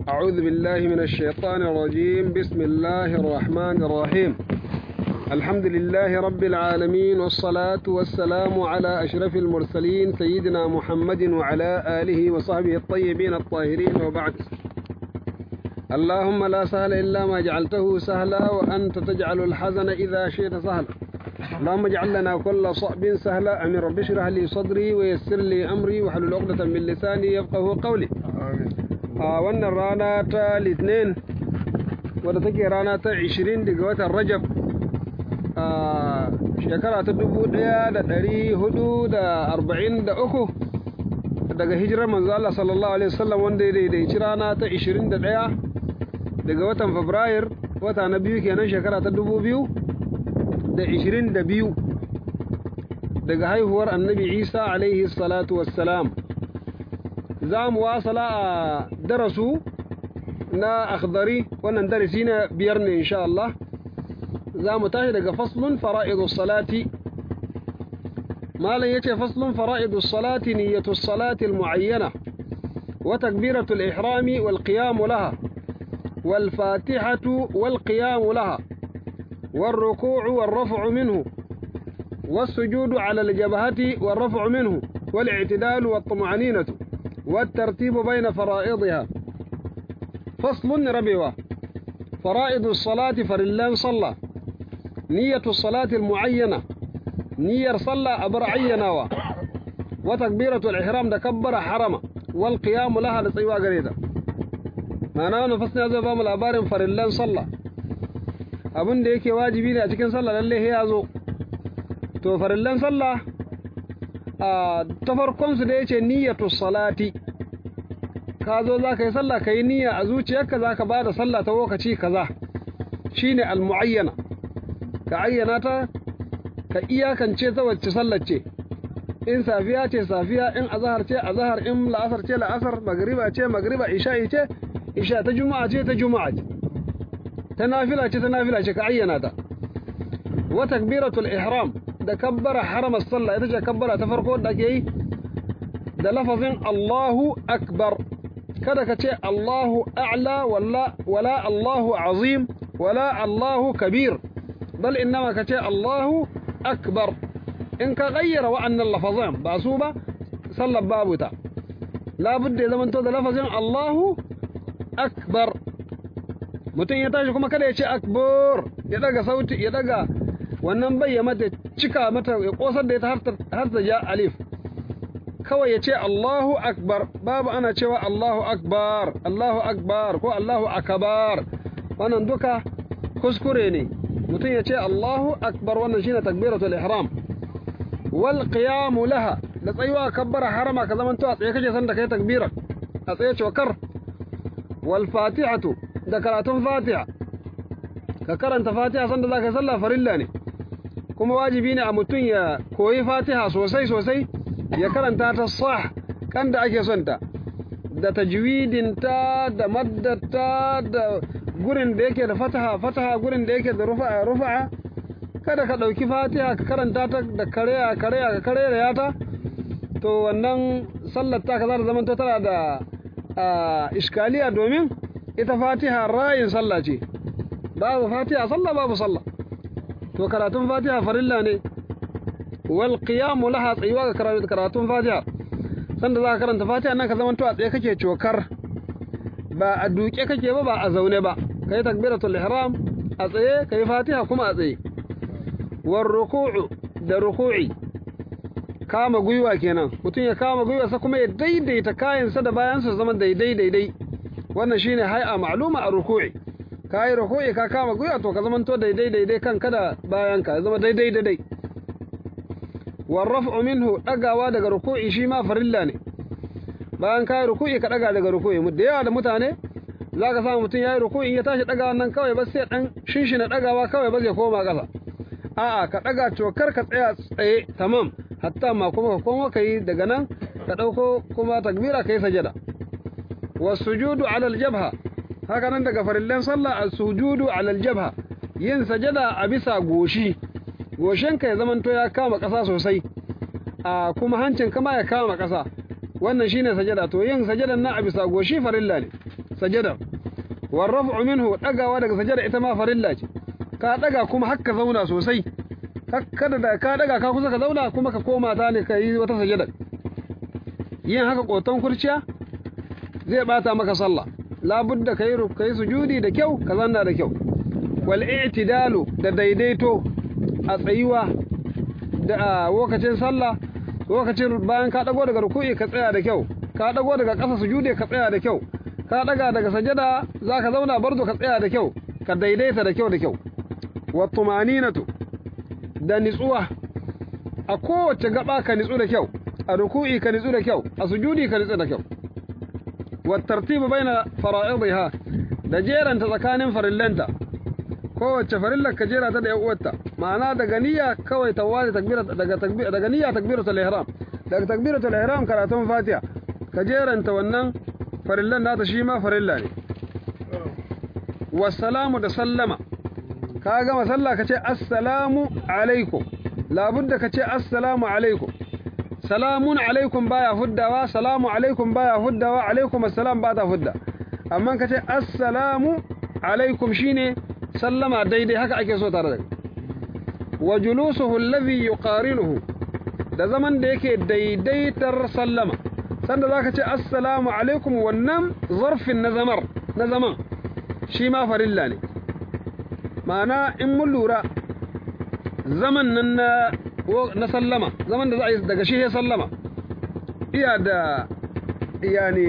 أعوذ بالله من الشيطان الرجيم بسم الله الرحمن الرحيم الحمد لله رب العالمين والصلاة والسلام على أشرف المرسلين سيدنا محمد وعلى آله وصحبه الطيبين الطاهرين وبعد اللهم لا سهل إلا ما جعلته سهلا وأنت تجعل الحزن إذا شئت سهلا اللهم اجعل لنا كل صعب سهلا أمين رب اشرح لي صدري ويسر لي أمري واحلل عقدة من لساني يفقه قولي a wannan rana ta litinin wadda take rana ta 20 daga watan rajab a shekara ta 1443 daga hijirar manzo Allah sallallahu alaihi wasallam wanda ya daidaici rana ta 21 daga watan fabrair wata na biyu kenan shekara ta 2022 daga haihuwar annabi isa alaihi salatu wassalam za mu wasala a darasu na akhdari wannan darasi na biyar ne insha Allah za mu tashi daga faslun fara'idus salati malam yace faslun fara'idus salati niyyatus salati almu'ayyana wa takbiratul ihrami wal qiyam laha wal fatihatu wal qiyam laha والركوع والرفع منه والسجود على الجبهة والرفع منه والاعتدال والطمأنينة والترتيب بين فرائضها فصل ربيوة فرائض الصلاة فرلان صلى نية الصلاة المعينة نية صلى أبر عينا وتكبيرة الإحرام تكبر حرم والقيام لها لسيوا قريدا أنا نفسني هذا بام الأبار فرلان صلى abin da yake wajibi ne a cikin sallah lalle ya zo to farillan sallah a ta farkon su da yace niyyatu salati ka zo za ka yi sallah ka yi niyya a zuciyarka za ka ba da sallah ta lokaci kaza shine almu'ayyana ka ayyana ta ka iyakance ta wacce sallar ce in safiya ce safiya in azahar ce azahar in la'asar ce la'asar magriba ce magriba isha'i ce isha ta juma'a ce ta juma'a ce ta nafila ce ta nafila ce ka ayyana ta wa takbiratul ihram da kabbara haramar sallah ita ce kabbara ta farko da ake yi da lafazin Allahu akbar kada ka ce Allahu a'la wala wala Allahu azim wala Allahu kabir bal innama ka ce Allahu akbar in ka gayyara wa'annan lafazan ba su ba sallar babu ta labudda ya zamanto da lafazin Allahu akbar mutum ya tashi kuma kada ya ce akbar ya daga sauti ya daga wannan bai ya mata cika mata ya kosar da ita har ta ja alif kawai ya ce Allahu akbar babu ana cewa Allahu akbar Allahu akbar ko Allahu akbar wannan duka kuskure ne mutum ya ce Allahu akbar wannan shine takbiratul ihram wal qiyam laha da tsayuwa kabbara harama ka zaman to a tsaye kake san da kai takbira a tsaye cokar wal fatihatu da karatun fatiha ka karanta fatiha sanda zaka yi sallah farilla ne kuma wajibi ne a mutum ya koyi fatiha sosai sosai ya karanta ta sah kan da ake son ta da tajwidinta da maddata da gurin da yake da fataha fataha gurin da yake da rufa'a rufa'a kada ka ɗauki fatiha ka karanta ta da kareya kareya ka kareya ta to wannan sallar ta ka za ta zama tana da iskaliya domin ita fatiha rayin sallah ce babu fatiha sallah babu sallah to karatun fatiha farilla ne wal qiyamu laha tsayuwa ga karatun fatiha sanda za ka karanta fatiha nan ka zama to a tsaye kake cokar ba a duke kake ba ba a zaune ba kai takbiratul ihram a tsaye kai fatiha kuma a tsaye war ruku'u da ruku'i kama gwiwa kenan mutum ya kama gwiwa sa kuma ya daidaita kayansa da bayansa zama daidai daidai wannan shine hay'a ma'luma a ruku'i ka yi ruku'i ka kama gwiwa to ka zama to daidai daidai kan kada bayan ka zama daidai daidai warraf'u minhu dagawa daga ruku'i shi ma farilla ne bayan ka yi ruku'i ka daga daga ruku'i mu da yawa da mutane za ka samu mutum ya yi ruku'i ya tashi dagawa nan kawai ba sai dan shinshina dagawa kawai ba zai koma ƙasa a'a ka daga cokar ka tsaya tsaye tamam hatta ma kuma ka koma ka yi daga nan ka ɗauko kuma takbira ka yi sajada wasujudu ala aljabha haka nan daga farillan sallah as-sujudu ala aljabha yin sajada a bisa goshi goshinka ya zamanto ya kama ƙasa sosai a kuma hancin kama ya kama ƙasa wannan shine sajada to yin sajadan na a bisa goshi farilla ne sajada war raf'u minhu dagawa daga sajada ita ma farilla ce ka daga kuma hakka zauna sosai kada da ka daga ka kusa ka zauna kuma ka koma ta ne ka yi wata sajada yin haka koton kurciya zai bata maka sallah labudda kai kai sujudi da kyau ka zanna da kyau wal i'tidalu da daidaito a tsayuwa da lokacin sallah lokacin bayan ka dago daga ruku'i ka tsaya da kyau ka dago daga ƙasa sujudi ka tsaya da kyau ka daga daga sajada zaka zauna barzo ka tsaya da kyau ka daidaita da kyau da kyau wa tumaninatu da nitsuwa a kowace gaba ka nitsu da kyau a ruku'i ka nitsu da kyau a sujudi ka nitsu da kyau wa tartibu baina fara'idiha da jeranta tsakanin farillanta kowace farillar ka jera ta da yan uwarta ma'ana daga niyya kawai tawali takbira daga takbira daga niyya takbiratul ihram daga takbiratul ihram karatun fatiha ka jeranta wannan farillan nata shi ma farilla ne wassalamu da sallama ka gama sallah ka ce assalamu alaikum labudda ka ce assalamu alaikum salamun alaikum baya huddawa salamu alaikum baya huddawa alaikum assalam ba ta hudda amma ka ce assalamu alaikum shine sallama daidai haka ake so tare da wa julusuhu alladhi yuqarinuhu da zaman da yake daidaitar sallama sanda zaka ce assalamu alaikum wannan zarfin na zamar na zaman shi ma farilla ne ma'ana in mun lura zaman nan na na sallama zaman da za a yi daga shi ya sallama iya da yani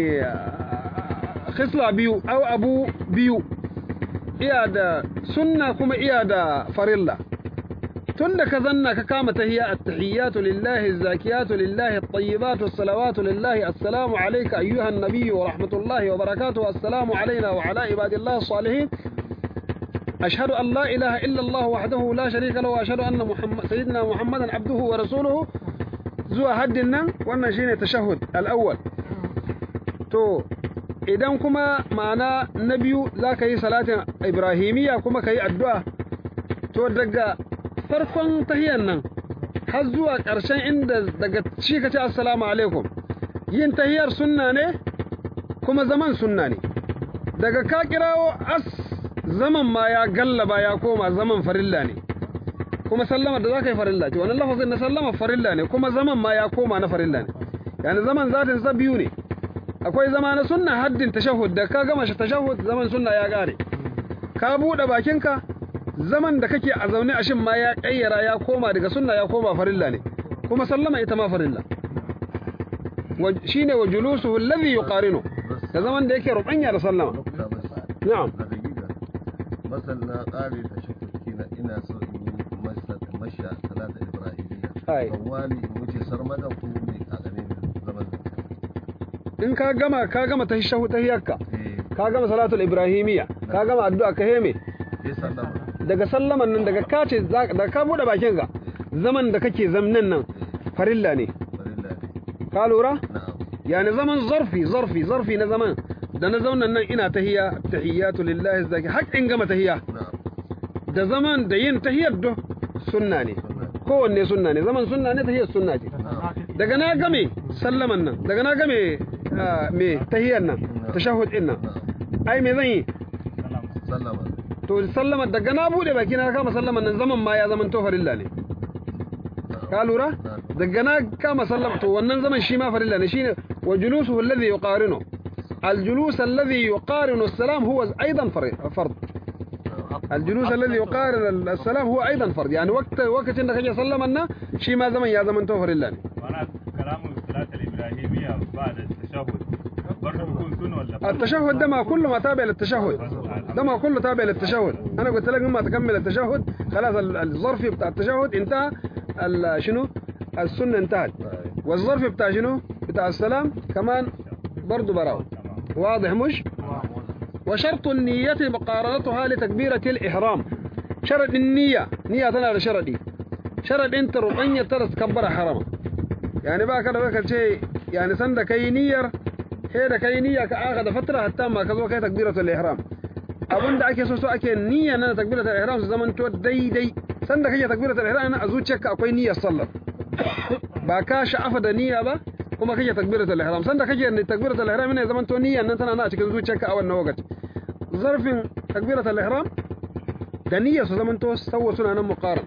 khisla biyu au abu biyu iya da sunna kuma iya da farilla tun da ka zanna ka kama tahiyya at-tahiyyatu lillahi az-zakiyatu lillahi at-tayyibatu as-salawatu lillahi assalamu alayka ayyuha an-nabiyyu wa rahmatullahi wa barakatuhu assalamu alayna wa ala ibadillahi as-salihin أشهد أن لا إله إلا الله وحده لا شريك له وأشهد أن محمد سيدنا محمدا عبده ورسوله زوا هدنا وأن شيء التشهد الأول تو idan kuma ma'ana na biyu za ka yi salatin ibrahimiyya kuma ka yi addu'a to daga farkon tahiyan nan har zuwa ƙarshen inda daga shi ka ce assalamu alaikum yin tahiyar sunna ne kuma zaman sunna ne daga ka kirawo as zaman ma ya gallaba ya koma zaman farilla ne kuma sallama da za ka yi farilla ce wannan lafazin na sallama farilla ne kuma zaman ma ya koma na farilla ne yani zaman zatin sa biyu ne akwai zama na sunna haddin tashahhud da ka gama shi tashahhud zaman sunna ya kare ka bude bakinka zaman da kake a zaune a shin ma ya kayyara ya koma daga sunna ya koma farilla ne kuma sallama ita ma farilla shine wa julusuhu alladhi yuqarinu da zaman da yake rubanya da sallama na'am masal na ƙare ta shakukina ina so in yi masha salata ibrahimiyya kawali in wuce sarmadan ko ne a gane zaman in ka gama ka gama tahiyyahu tahiyyarka ka gama salatul ibrahimiyya ka gama addu'a ka heme daga sallaman nan daga ka ce daga ka bude bakin ka zaman da kake zamnan nan farilla ne ka lura yani zaman zarfi zarfi zarfi na zaman da na zaunan nan ina tahiyya tahiyyatu lillahi zaki har in gama tahiyya da zaman da yin tahiyyar do sunna ne kowanne sunna ne zaman sunna ne tahiyyar sunna ce daga na game sallaman nan daga na game me tahiyyar nan tashahhud din nan ai me zan yi sallama to sallama daga na bude baki na kama sallaman nan zaman ma ya zaman to farilla ne ka lura daga na kama sallama to wannan zaman shi ma farilla ne shine wa julusuhu alladhi yuqarinu الجلوس الذي يقارن السلام هو أيضا فرض الجلوس الذي يقارن السلام هو أيضا فرض يعني وقت وقت إنك جاء سلم لنا شي ما زمن يا زمن توفر الله معنى كلام الصلاة الإبراهيمية بعد التشهد برضه يكون سنة ولا التشهد ده ما كله ما تابع للتشهد ده ما كله تابع للتشهد أنا قلت لك لما تكمل التشهد خلاص الظرف بتاع التشهد انتهى شنو السنة انتهت والظرف بتاع شنو بتاع السلام كمان برضه براو واضح مش وشرط النية مقارنتها لتكبيرة الإحرام شرط النية نية تنا شرطي شرط انت ربعية ترى تكبر حرمة يعني بقى كده بقى شيء يعني سند كي نير هيدا كي نية كآخذ فترة حتى ما كذو كي تكبيرة الإحرام abun da ake so so ake niyya na takbiratul ihram su zaman to daidai sanda kake takbiratul ihram na azuciyarka akwai niyyar sallar ba ka sha'afa da niyya ba kuma kake takbiratul ihram sanda kake ne takbiratul ihram ne zaman to niyyan nan tana na cikin zuciyarka a wannan lokaci zarfin takbiratul ihram da niyyar su zaman to sawwa suna nan muqaran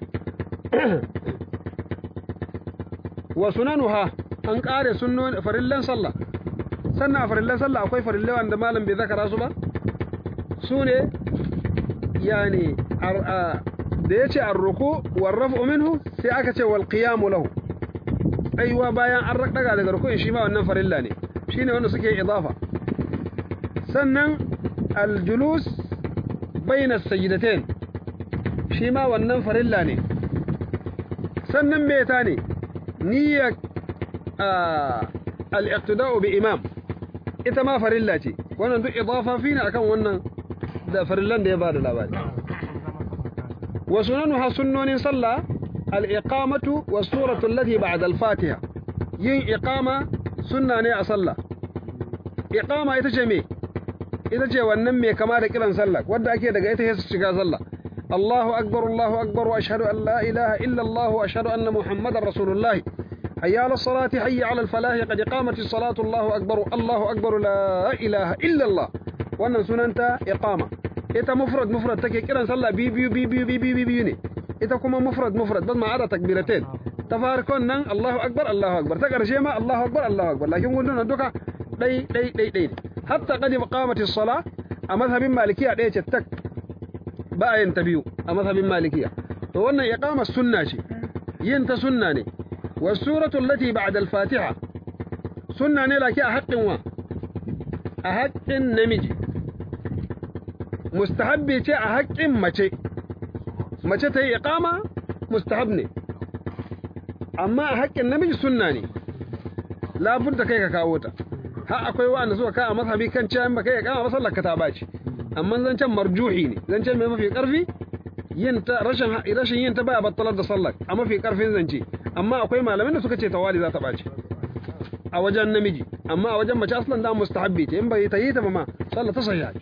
wa sunanuha an kare sunnon farillan sallah sannan a farillan sallah akwai farillai wanda malam bai zakara su ba su ne yani da ya ce arruku warrafu minhu sai aka ce wal qiyamu lahu aiwa bayan an daga daga ruku'in shi ma wannan farilla ne shine wanda suke idafa sannan aljulus bayna sajdatain shi ma wannan farilla ne sannan me ta ne niyya al-iqtida'u bi imam ita ma farilla ce wannan duk idafa fi ne akan wannan da farillan da ya bada labari wa sunanuha sunnonin sallah al-iqamatu was suratu allati ba'da al-fatiha yin iqama sunna ne a sallah iqama ita ce me ita ce wannan me kama da kiran sallah wanda ake daga ita sai shiga sallah Allahu akbar Allahu akbar wa ashhadu an la ilaha illa Allah wa ashhadu anna Muhammadar Rasulullah حي على الصلاة حي على الفلاح قد قامت الصلاة الله أكبر الله أكبر لا إله إلا الله wannan sunanta iqama ita mufrad mufrad take kiran sallah bi biyu bi biyu bi biyu biyu ne ita kuma mufrad mufrad bas ma'ada takbiratain ta farkon nan Allahu akbar Allahu akbar ta karshe ma Allahu akbar Allahu akbar lakin gundun duka dai dai dai dai hatta qad qamati as-salah a mazhabin malikiya daya ce tak ba yin ta biyu a mazhabin malikiya to wannan iqama sunna ce yin ta sunna ne والسورة التي بعد الفاتحة سنة نيلا كي أحق وا أحق نمجي مستحب تي أحق مچي مچي تي إقامة مستحب ني أما أحق النمجي سنة ني لا بد كي كاوتا ha akwai wanda suka ka a mazhabi kan cewa in baka yi kama masallar ka ta baci amma zancen marjuhi ne zancen mai mafi karfi yin ta rashin rashin yin ta baya battalar da sallar a mafi karfin zance amma akwai malamin da suka ce tawali za ta ɓaci a wajen namiji amma a wajen mace aslan da mustahabbi ce in bai ta yi ta ma sallah ta sahiha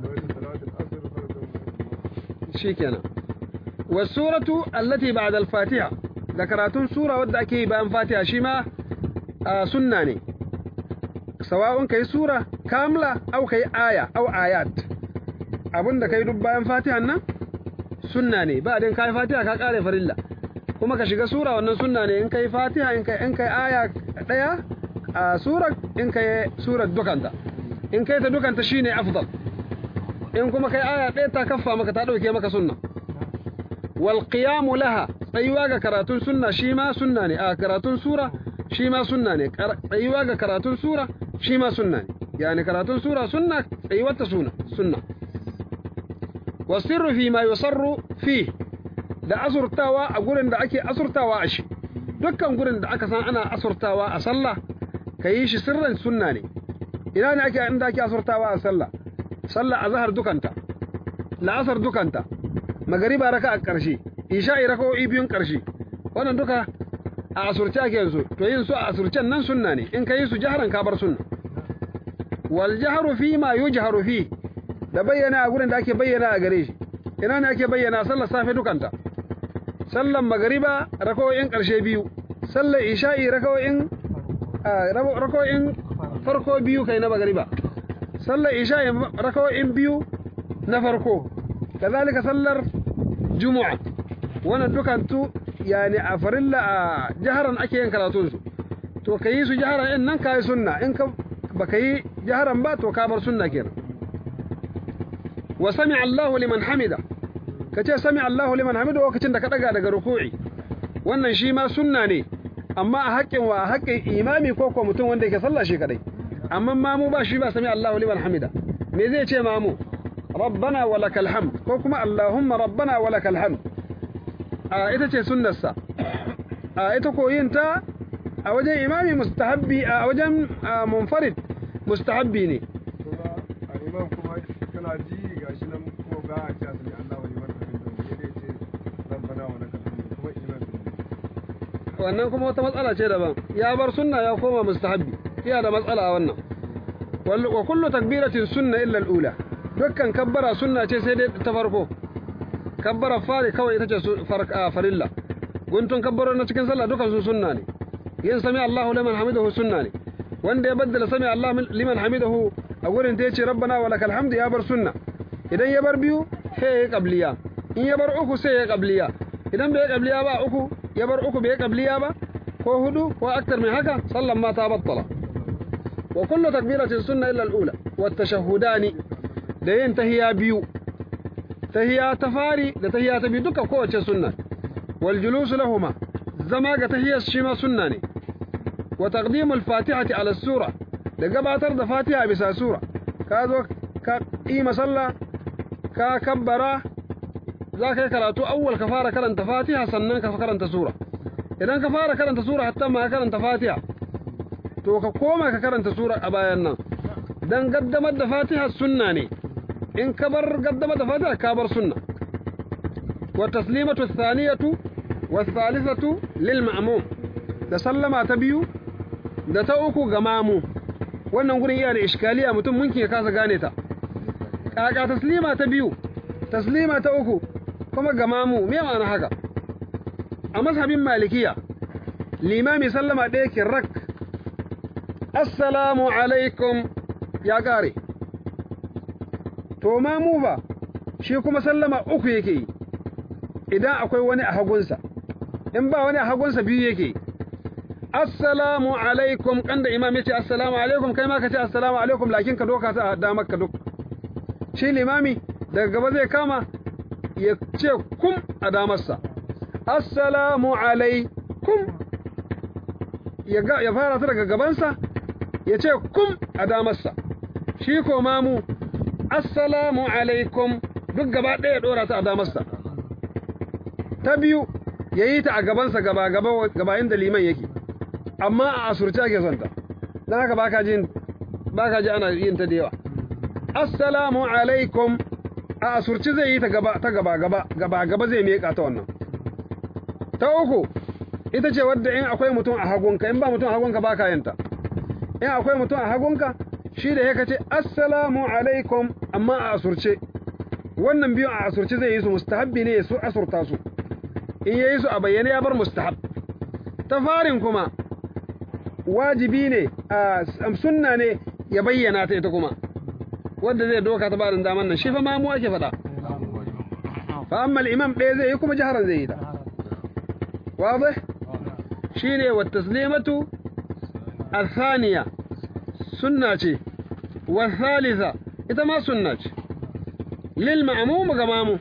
shikenan wa suratu allati ba'da al-fatiha da karatun sura wadda ake yi bayan fatiha shi ma sunna ne sawa'un kai sura kamla au kai aya au ayat abinda kai duk bayan fatihan nan sunna ne ba din kai fatiha ka kare farilla kuma ka shiga sura wannan sunna ne in kai fatiha in kai in kai aya daya a surar in kai surar dukanta in kai ta dukanta shine afdal in kuma kai aya daya ta kaffa maka ta dauke maka sunna wal qiyam laha tsayuwa ga karatun sunna shi ma sunna ne a karatun sura shi ma sunna ne tsayuwa ga karatun sura shi ma sunna ne yani karatun sura sunna tsayuwar ta sunna sunna wasirru fi ma yusarru fi da asurtawa a gurin da ake asurtawa a shi dukkan gurin da aka san ana asurtawa a sallah ka yi shi sirran sunna ne ina ne ake inda ake asurtawa a sallah sallah azhar dukanta la'asar dukanta magariba raka a ƙarshe isha'i raka'o'i biyun ƙarshe wannan duka a asurce ake yanzu to yin su a asurcen nan sunna ne in ka yi su jaharan ka bar sunna wal jahru fi ma yujharu fi da bayyana a gurin da ake bayyana a gare shi ina ne ake bayyana sallar safe dukanta sallan magariba rakawoyin ƙarshe biyu sallar isha'i rakawoyin rakawoyin farko biyu kai na magariba sallar isha'i rakawoyin biyu na farko kazalika sallar juma'a wannan dukantu yani a farilla a jaharan ake yin karatun su to ka yi su jaharan in nan ka yi sunna in ka baka yi jaharan ba to ka bar sunna kenan wa sami Allahu liman hamida ka ce sami Allahu liman hamida lokacin da ka daga daga ruku'i wannan shi ma sunna ne amma a haƙƙin wa haƙƙin imami ko ko mutum wanda yake sallah shi kadai amma mamu ba shi ba sami Allahu liman hamida me zai ce mamu rabbana wa lakal hamd ko kuma allahumma rabbana wa lakal hamd a ita ce sunnarsa a ita koyin ta a wajen imami mustahabbi a wajen munfarid mustahabbi ne a imam kuma kana ji gashi nan kuma ba a ce asali Allah wani marka bin da ya ce rabbana wa lakal hamd kuma imam wannan kuma wata matsala ce daban ya bar sunna ya koma mustahabbi iya da matsala a wannan wa kullu takbiratin sunna illa al-ula dukkan kabbara sunna ce sai dai ta farko kabbara fari kawai ita ce farilla guntun kabbaro na cikin sallah dukan su sunna ne yin sami Allahu liman hamidahu sunna ne wanda ya baddala sami Allah liman hamidahu a gurin ta yace rabbana wa lakal hamdu ya bar sunna idan ya bar biyu sai ya qabliya in ya bar uku sai ya qabliya idan bai qabliya ba uku ya bar uku bai qabliya ba ko hudu ko aktar min haka sallan ma ta battala wa kullu takbiratin sunna illa al-ula wa tashahhudani da yin tahiyya biyu tahiyya ta fari da tahiyya ta biyu duka kowace sunna wal julusu lahuma zama ga tahiyyar shi ma sunna ne wa taqdimu al-fatihati ala sura da gabatar da fatiha bisa sura ka zo ka yi masalla ka kabbara za ka yi karatu awwal ka fara karanta fatiha sannan ka karanta sura idan ka fara karanta sura hatta ma karanta fatiha to ka koma ka karanta sura a bayan nan dan gaddamar da fatiha sunna ne in ka bar gaddamar da fatiha ka bar sunna wa taslimatu thaniyatu wa thalithatu lil ma'mum da sallama ta biyu da ta uku ga mamu wannan gurin iya da iskaliya mutum munkin ya kasa gane ta kaka taslima ta biyu taslima ta uku kuma ga mamu me ma'ana haka a mazhabin malikiya limami sallama ɗaya kirrak assalamu alaikum ya ƙare to mamu ba shi kuma sallama uku yake yi idan akwai wani a hagunsa in ba wani a hagunsa biyu yake yi assalamu alaikum kan da imam ya ce assalamu alaikum kai ma ka ce assalamu alaikum lakin ka doka ta damar ka duk shi limami daga gaba zai kama ya ce kum a damarsa assalamu alaikum ya fara ta daga gabansa ya ce kum a damarsa shi ko mamu assalamu alaikum duk gaba ɗaya ɗora ta a damarsa ta biyu ya yi ta a gabansa gaba gaba inda liman yake amma a asurci ake son ta don haka baka ji baka ji ana yin ta da yawa assalamu alaikum a asurci zai yi ta gaba ta gaba gaba gaba gaba zai miƙa ta wannan ta uku ita ce wadda in akwai mutum a hagunka in ba mutum a hagunka baka yin ta in akwai mutum a hagunka shi da yake ce assalamu alaikum amma a asurce wannan biyu a asurce zai yi su mustahabbi ne su asurta su in yayi su a bayyane ya bar mustahab ta farin kuma wajibi ne a sunna ne ya bayyana ta ita kuma wanda zai doka ta barin daman nan shi fa ma mu ake faɗa fa amma al-imam ɗaya zai yi kuma jaharan zai yi ta واضح شيني والتسليمة الثانية سنة والثالثة إذا ما سنة للمعموم قمامو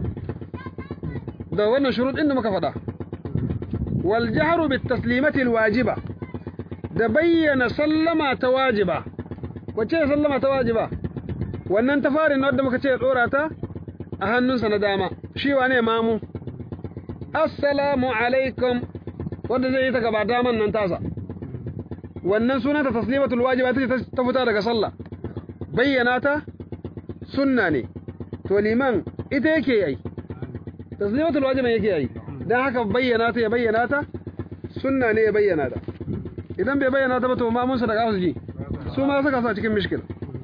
ده وانا شروط إنه مكفدا والجهر بالتسليمة الواجبة ده بين سلم تواجبة وچه سلم تواجبة wannan tafarin wadda muka ce dora ta a hannunsa na dama shi wane mamu assalamu alaikum wanda zai yi ta gaba daman nan tasa wannan sunanta taslimatul wajiba ta ce ta fita daga sallah bayyana ta sunna ne to liman ita yake yi taslimatul wajiba yake yi dan haka bayyana ta ya bayyana ta sunna ne ya bayyana ta idan bai bayyana ta ba to ma mun sa daga ji su ma saka sa cikin mishkil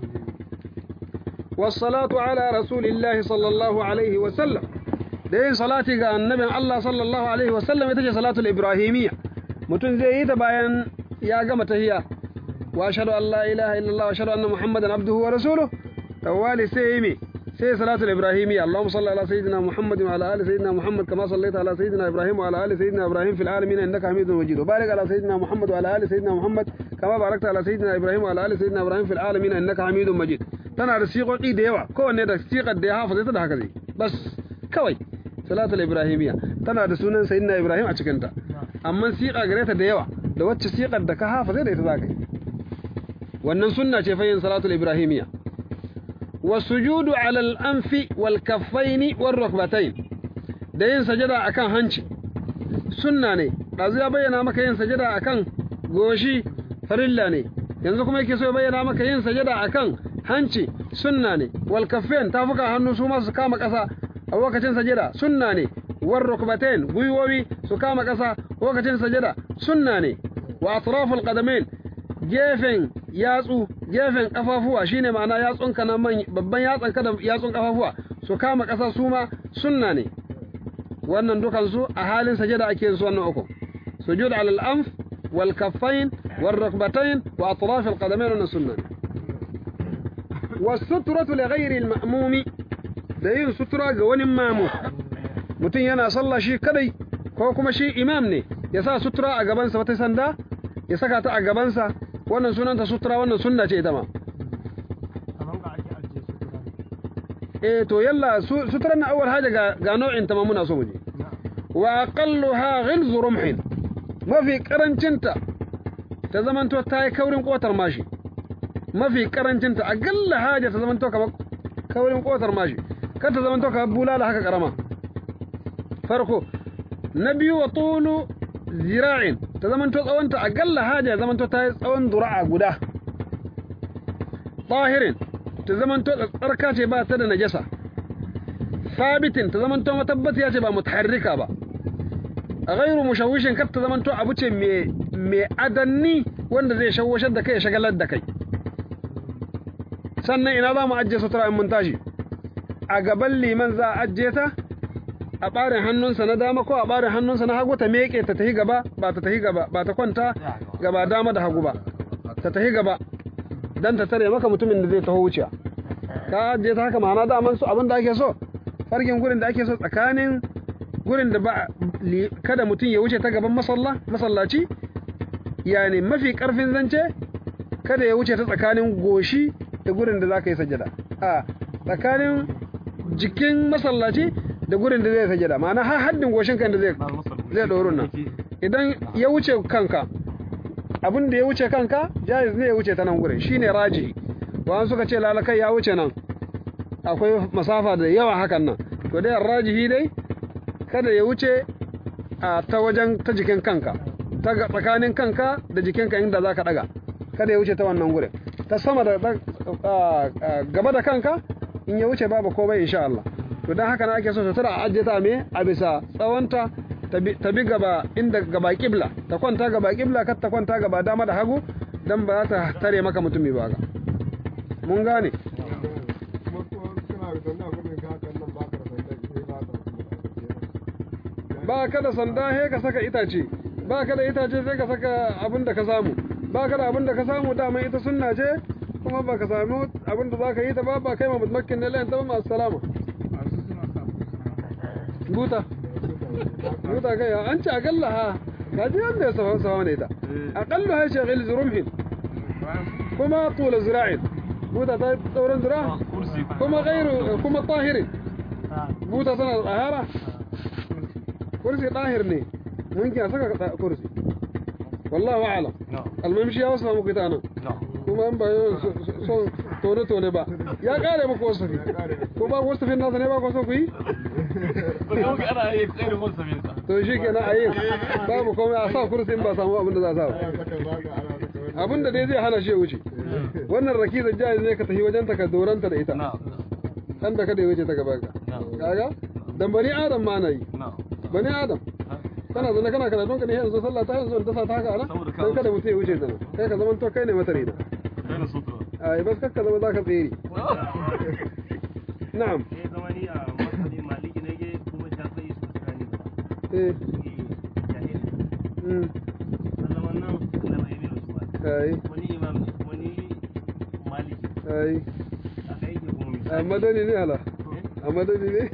والصلاة على رسول الله صلى الله عليه وسلم da yin salati ga annabin Allah sallallahu alaihi wasallam ita ce salatul ibrahimiyya mutum zai yi ta bayan ya gama tahiyya wa ashhadu an la ilaha illallah wa ashhadu anna muhammadan abduhu wa rasuluhu tawali sai yi me sai salatul ibrahimiyya allahumma salli ala sayyidina muhammad wa ala ali sayyidina muhammad kama sallaita ala sayyidina ibrahim wa ala ali sayyidina ibrahim fil alamin innaka hamidun majid wa barik ala sayyidina muhammad wa ala ali sayyidina muhammad kama barakta ala sayyidina ibrahim wa ala ali sayyidina ibrahim fil alamin innaka hamidun majid tana da siƙoƙi da yawa kowanne da siƙar da ya hafa ta da haka zai bas kawai salatul ibrahimiyya tana da sunan sayyidina ibrahim a cikinta amma siƙa gare ta da yawa da wacce siƙar da ka hafa zai da ita zaka yi wannan sunna ce fa yin salatul ibrahimiyya wasujudu ala al-anfi wal kaffaini war rukbatayn da yin sajada akan hanci sunna ne dazu ya bayyana maka yin sajada akan goshi farilla ne yanzu kuma yake so ya bayyana maka yin sajada akan hanci sunna ne wal kaffain tafuka hannu su ma su kama ƙasa a lokacin sajada sunna ne war rukbatain gwiwowi su kama ƙasa lokacin sajada sunna ne wa atraful qadamain gefen yatsu gefen kafafuwa shine ma'ana yatsun ka na man babban yatsan ka da yatsun kafafuwa su kama ƙasa su ma sunna ne wannan dukan su a halin sajada ake yin su wannan uku sujud ala al-anf wal kaffain والركبتين وأطراف القدمين والسنة والسترة لغير المأموم دين سترة قوان مامو متين ينا صلى شي كدي ko kuma shi imam ne ya sa sutura a gabansa wata sanda ya saka ta a gabansa wannan sunanta sutura wannan sunna ce ita ma eh to yalla suturan na awwal haja ga ga nau'in ta ma muna so mu je wa aqalluha ghilzu rumhin mafi karancinta ta zamanto ta yi kaurin kotar mashi mafi karancinta a galla haja ta zamanto kamar kaurin kotar mashi kar ta zamanto kamar bulala haka karama farko na biyu wa tulu zira'in ta zamanto tsawonta a galla haja zamanto ta yi tsawon dura'a guda tahirin ta zamanto tsarka ce ba ta da najasa sabitin ta zamanto matabbatiya ce ba mutaharrika ba a gairu mushawishin kar ta zamanto abu ce mai adanni wanda zai shawashar da kai ya shagalar da kai sannan ina za mu ajiye sutura in mun tashi a gaban liman za a ajiye ta a ɓarin hannunsa na dama ko a ɓarin hannunsa na hagu ta meƙe ta tahi gaba ba ta tahi gaba ba ta kwanta gaba dama da hagu ba ta tahi gaba dan ta tare maka mutumin da zai taho wuciya ka ajiye ta haka ma'ana daman su abin da ake so farkin gurin da ake so tsakanin gurin da ba kada mutum ya wuce ta gaban masalla masallaci yani mafi karfin zance kada ya wuce ta tsakanin goshi da gurin da zaka yi sajada a tsakanin jikin masallaci da gurin da zai sajada ma'ana har haddin goshin kan da zai zai dorun nan idan ya wuce kanka abin da ya wuce kanka jaiz ne ya wuce ta nan gurin shine raji wa suka ce lalakai ya wuce nan akwai masafa da yawa hakan nan to dai rajihi dai kada ya wuce a ta wajen ta jikin kanka ta tsakanin kanka da jikinka inda za ka daga kada ya wuce ta wannan gurin ta sama da gaba da kanka in ya wuce babu komai insha Allah to dan haka na ake so sutura a ajiye ta me a bisa tsawonta ta bi gaba inda gaba kibla ta kwanta gaba kibla kar ta kwanta gaba dama da hagu dan ba za ta tare maka mutumi ba ga mun gane ba ka da sanda he ka saka itace ba ka da itace sai ka saka abin da ka samu ba ka da abin da ka samu dama ita sunna ce kuma ba ka samu abin da za ka yi ta ba ba kai ma mutmakin ne layin ta ba masu salama buta buta kai an ce akalla ha ka ji wanda ya safa safa ne ita akalla ha shagil zurumhin kuma tula zira'in buta ta tsauran zira kuma gairu kuma tahirin buta tana da tsahara kursi ɗahir ne mumkin a saka kursi wallahu a'lam almamshi ya wasu muku ita nan kuma an bayo son tone tone ba ya kare muku wasafi ko ba wasafin nasa ne ba ku so ku yi to shi kenan a yin babu komai a sa kursi in ba samu abin da za a sa ba abin da dai zai hana shi ya wuce wannan rakizar jaiz ne ka tafi wajen ta ka doranta da ita dan da kada ya wuce ta gaba ka kaga dan bani adam ma na yi bani adam kana zana kana kana don ka ne yanzu sallah ta yanzu ta sa ta haka ana dan kada mutum ya wuce ta kai ka zaman to kai ne mata rida ai bas kakka zama zaka tsere na'am eh zamani a masali maliki ne ke kuma shafi su tsani eh jahil mm Allah wannan Allah bai bi su ba ai wani imam ne wani maliki ai a kai ke kuma misali amadani ne ala amadani ne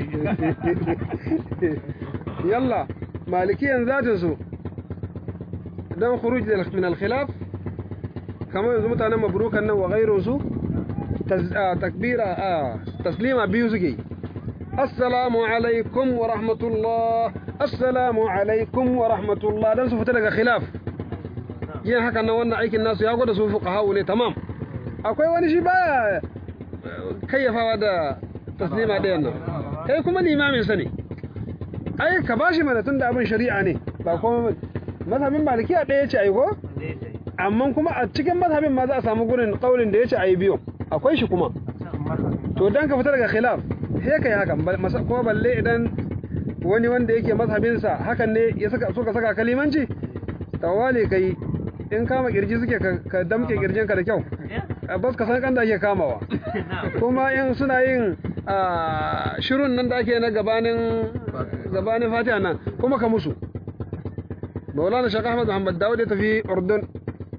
yalla malikiyan zatin su dan khuruj min al-khilaf kamar yanzu mutanen mabrukan nan wa ghairu su takbira taslima biyu suke assalamu alaikum wa rahmatullah assalamu alaikum wa rahmatullah dan su fita daga khilaf yin haka nan wannan aikin nasu ya gwada su fuqaha ne tamam akwai wani shi baya kayyafawa da taslima ɗayan nan kai kuma limamin sa ne ai ka bashi mana tun da abin shari'a ne ba kuma mazhabin malikiya ɗaya ce ai ko amma kuma a cikin mazhabin ma za a samu gurin kaulin da ya ce ai biyu akwai shi kuma to dan ka fita daga khilaf sai kai hakan kuma balle idan wani wanda yake mazhabin sa hakan ne ya saka so ka saka kalimanci tawali kai in kama kirji suke ka damke kirjin ka da kyau bas ka san kan da ake kamawa kuma in suna yin shirun nan da ake na gabanin gabanin fatiha nan kuma ka musu maulana shaka ahmad muhammad dawud ya tafi urdun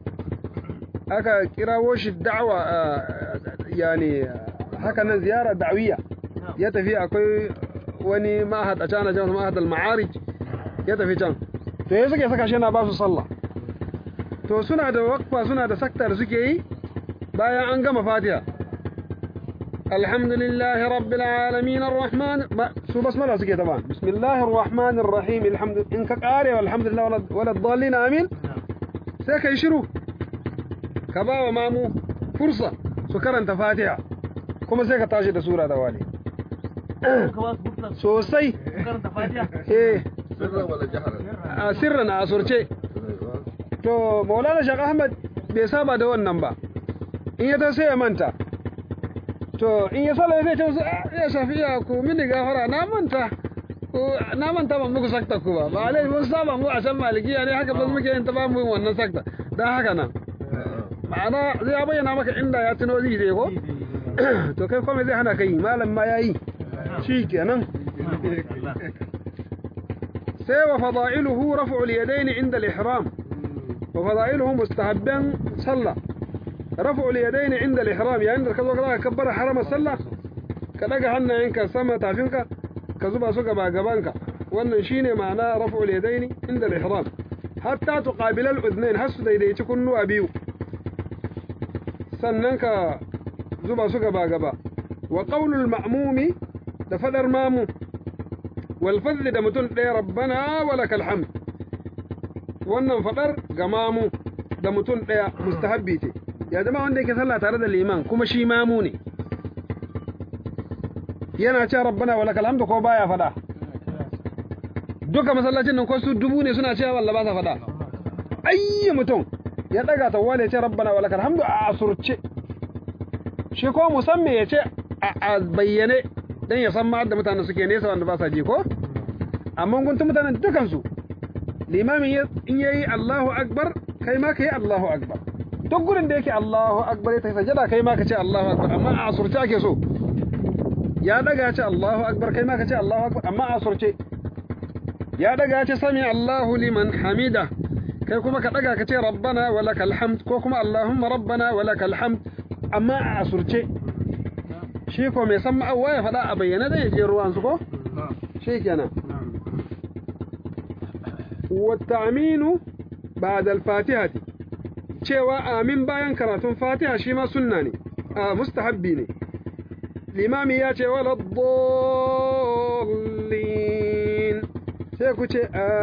aka kirawo shi da'awa yani haka nan ziyara da'awiyya ya tafi akwai wani ma'ahad a can jan ma'ahad al-ma'arij ya tafi can to ya suke saka shi yana ba su sallah to suna da wakfa suna da sakta da suke yi bayan an gama fatiha alhamdulillahi rabbil alamin arrahman su basmala suke taban bismillahir rahmanir rahim alhamdu in ka kare alhamdulillah wala dallin amin sai kai shiru ka ba wa mamu fursa su karanta fatiha kuma sai ka tashi da sura da wali sosai eh sirran wala jaharan a sirran a asurce to maulana shaq ahmad bai saba da wannan ba in ya ta sai ya manta to in ya sala zai ce ya shafiya ku mini gafara na manta ko na manta ban muku sakta ku ba ba alai mun saba mu a can malikiya ne haka ba muke yin ta ba mu yin wannan sakta dan haka nan ma'ana zai bayyana maka inda ya tuno zai je ko to kai kuma zai hana kai malam ma yayi shi kenan sai wa fada'iluhu raf'ul yadayn inda al-ihram wa fada'iluhu mustahabban sallah raf'ul yadayn inda al-ihram yayin da ka zo ka kabbara harama sallah ka daga hannayenka sama tafinka ka zuba su gaba gabanka wannan shine ma'ana raf'ul yadayn inda al-ihram hatta tuqabila al-udhnayn hasu daidaici kunnuwa biyu sannan ka zuba su gaba gaba wa qaulul ma'mumi da fadar mamu wal fadl da mutun ɗaya rabbana walakal hamd wannan fadar ga mamu da mutun ɗaya mustahabbi ce ya zama wanda yake sallah tare da liman kuma shi mamu ne yana cewa rabbana walakal hamd ko baya fada duka masallacin nan ko su dubu ne suna cewa wallahi ba sa fada ayyi mutum ya daga tawwal ya ce rabbana walakal hamdu a asurce shi ko musamman ya ce a bayyane dan ya san ma da mutane suke nesa wanda ba sa ji ko amma guntun mutanen dukan su limamin in yayi Allahu akbar kai ma kai Allahu akbar duk gurin da yake Allahu akbar ta sajada kai ma ka ce Allahu akbar amma a asurce ake so ya daga ya ce Allahu akbar kai ma ka ce Allahu akbar amma a asurce ya daga ya ce sami Allahu liman hamida kai kuma ka daga ka ce rabbana wa lakal hamd ko kuma allahumma rabbana wa lakal hamd amma a asurce shi ko mai san ma'awa ya faɗa a bayyana da ya je ruwan su ko shi kenan wa ta'minu ba'da al-fatihah cewa amin bayan karatun fatiha shi ma sunna ne a mustahabbi ne limami ya ce wala dallin sai ku ce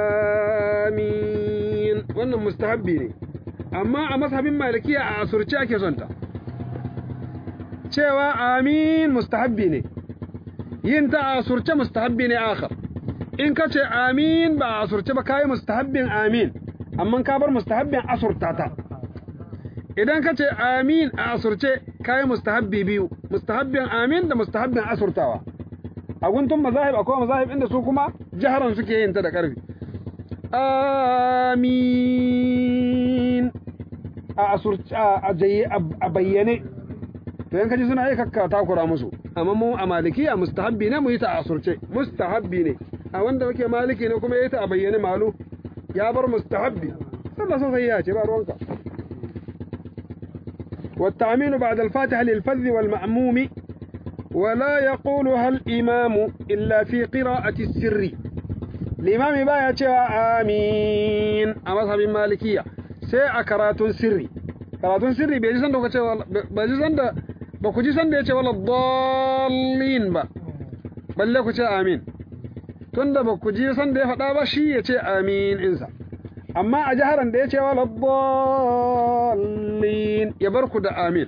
amin wannan mustahabbi ne amma a mazhabin malikiya a asurce ake son ta cewa amin mustahabbi ne yin ta a asurce mustahabbi ne akhar in ka ce amin ba a asurce ba kai mustahabbin amin amma ka bar mustahabbin asurta ta idan ka ce amin a asurce kai mustahabbi biyu mustahabbin amin da mustahabbin asurtawa a guntun mazahib akwai mazahib inda su kuma jaharan suke yin ta da ƙarfi amin a asurci a jaye a bayyane to yanka ji suna yi kakka takura musu amma mu a malikiya mustahabbi ne mu yi ta a asurce mustahabbi ne a wanda muke maliki ne kuma yi ta a bayyane malu ya bar mustahabbi sallah sun sai ya ce ba ruwanka والتعمين بعد الفاتحة للفذ والمأموم ولا يقولها الإمام إلا في قراءة السر الإمام بايا آمين أما صحابي مالكية سي أكرات سري كرات سري بيجي سند بيجي سند بكوجي سند يتي ولا الضالين با بل لكو آمين tunda ba ku ji san da ya faɗa ba shi ya ce amin insa amma a jiharan da ya ce wala dallin ya bar ku da amin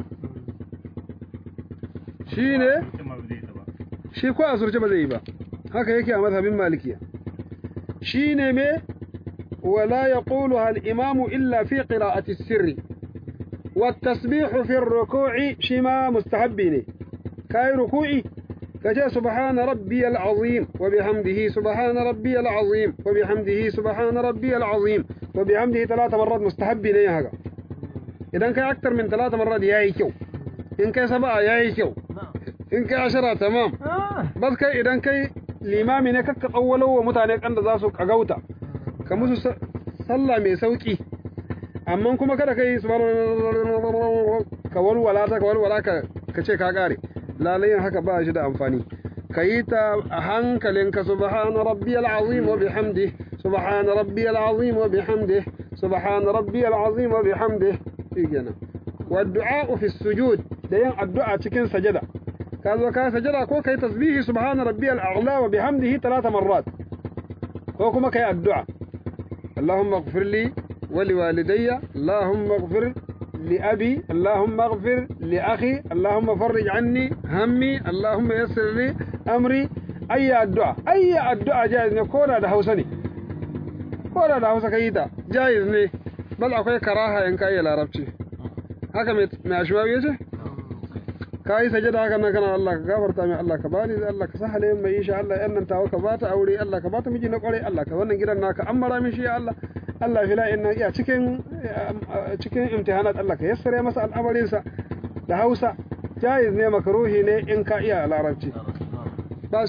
shi ne shi ko a surce ba zai yi ba haka yake a mazhabin malikiya shi ne me wala yaquluha al-imamu illa fi qira'ati as-sirri والتسبيح في الركوع شما مستحبين كاي ركوعي كجاء سبحان ربي العظيم وبحمده سبحان ربي العظيم وبحمده سبحان ربي العظيم وبحمده ثلاث مرات مستحبين يا هذا إذا كان أكثر من ثلاث مرات يا كيو إن كان سبعة يا كيو in kai ashara tamam bas kai idan kai limami ne kakka tsawwalo wa mutane kan da za su kagauta ka musu sallah mai sauki amma kuma kada kai subhanallah ka walwala ta ka walwala ka ka ce ka kare lalayin haka ba shi da amfani ka yi ta a hankalinka subhana rabbiyal azim wa bihamdi subhana rabbiyal azim wa bihamdi subhana rabbiyal azim wa bihamdi shikenan wa du'a fi sujud da yin addu'a cikin sajada ka zo ka sajada ko kai tasbihi subhana rabbiyal a'la wa bihamdihi thalath marrat ko kuma kai addu'a اللهم اغفر لي ولوالدي اللهم اغفر لأبي اللهم اغفر لأخي اللهم فرج عني همي اللهم يسر لي أمري أي الدعاء أي الدعاء جائز نكونا ده حوسني كونا ده حوسا كيدا جائز ني بل أكوي كراها إن كاي العربتي haka mai ashwabi yace ka yi sajada haka nan kana Allah ka gafarta mai Allah ka bani Allah ka sahale mai insha Allah yan nan tawo ka bata aure Allah ka bata miji na kware Allah ka wannan gidan naka ammara min shi ya Allah Allah fila inna iya cikin cikin imtihanat Allah ka yassare masa al'amarin sa da Hausa jaiz ne makruhi ne in ka iya larabci bas